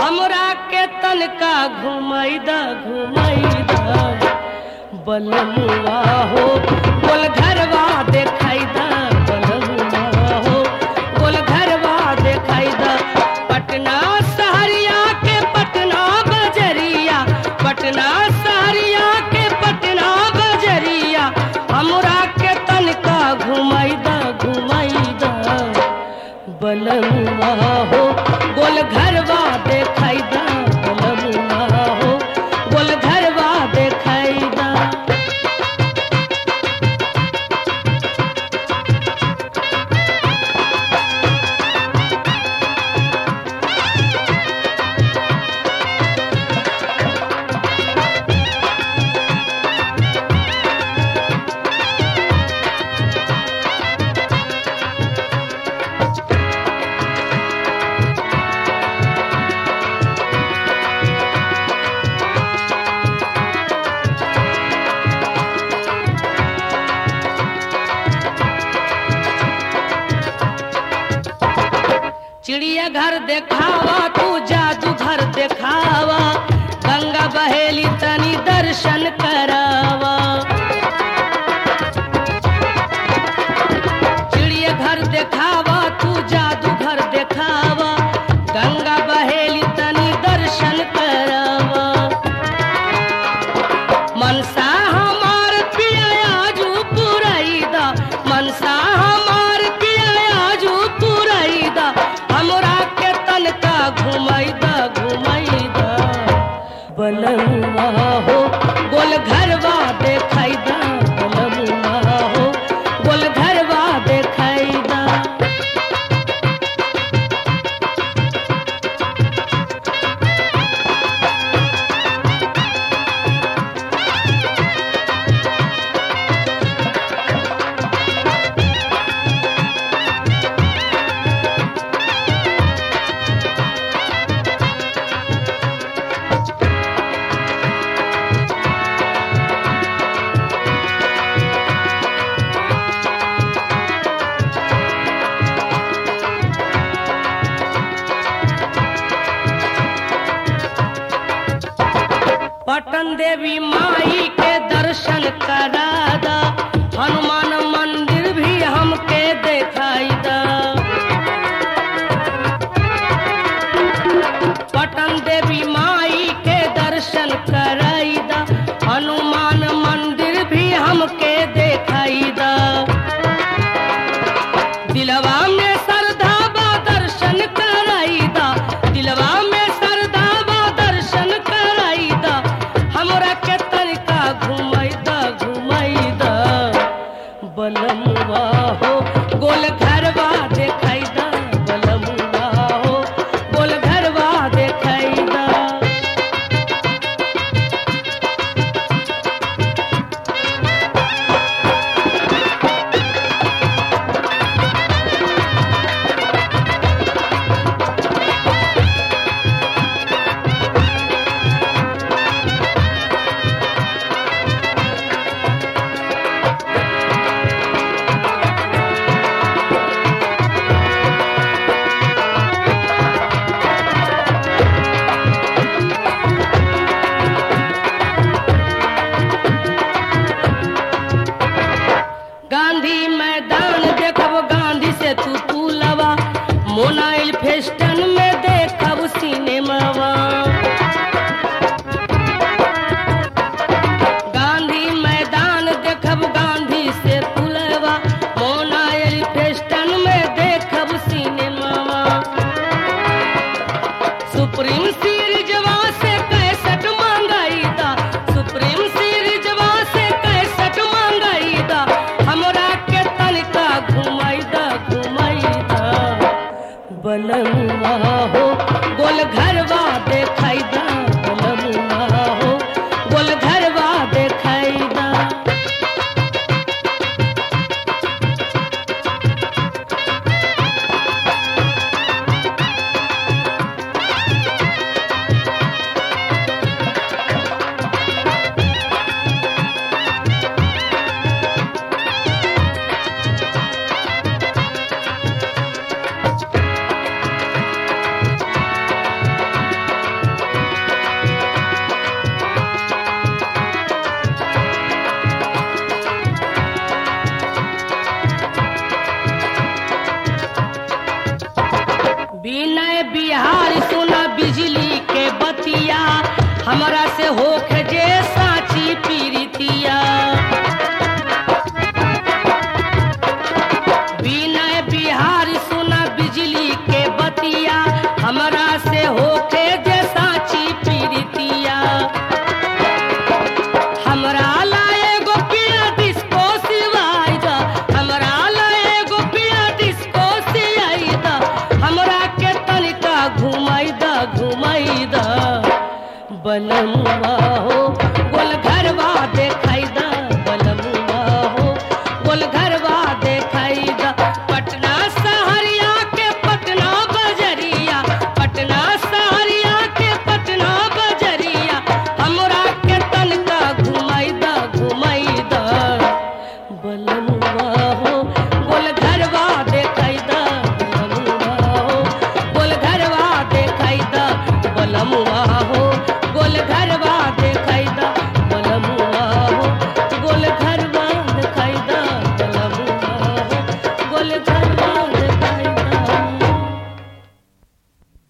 हमरा के तनका घुमाई द घुमाई द बलमुआ हो बोल घरवा देखाई द बलमुआ हो बोल घरवा देखाई द पटना सहरिया के पटना बजरिया पटना सहरिया के पटना बजरिया हमरा के तनका घुमाई द घुमाई द बलमुआ हो गोल घरवा देखाई दा बलमुआ हो गोल घरवा देखाई दा चिड़िया घर देखावा तू जादू घर देखावा गंगा बहेली तनी दर्शन करावा चिड़िया घर देखावा तू जादू घर देखावा गंगा बहेली तनी दर्शन करावा मनसा हमार पियाजू पुरैदा मनसा हमार पियाजू पुरैदा हमरा के तनका घुमैदा घुमैदा बलमुआ हो गोल घरवा देखैदा बलमुआ हो गोल घरवा देखैदा पटन देवी माई के दर्शन करादा हनुमान मंदिर भी हमके देखाई दा पटन देवी माई के दर्शन कराई दा हनुमान मंदिर भी हमके देखाई दा दिलवा में श्रद्धा बा दर्शन कराई दा दिलवा में श्रद्धा बा दर्शन कराई दा हमरा के तनिका घुमाई दा घुमाई दा बलमुआ हो गोल घरवा देखाई दा बलमुआ हो गोल घरवा देखाई दा बलमुआ हो गोल घरवा देखाई द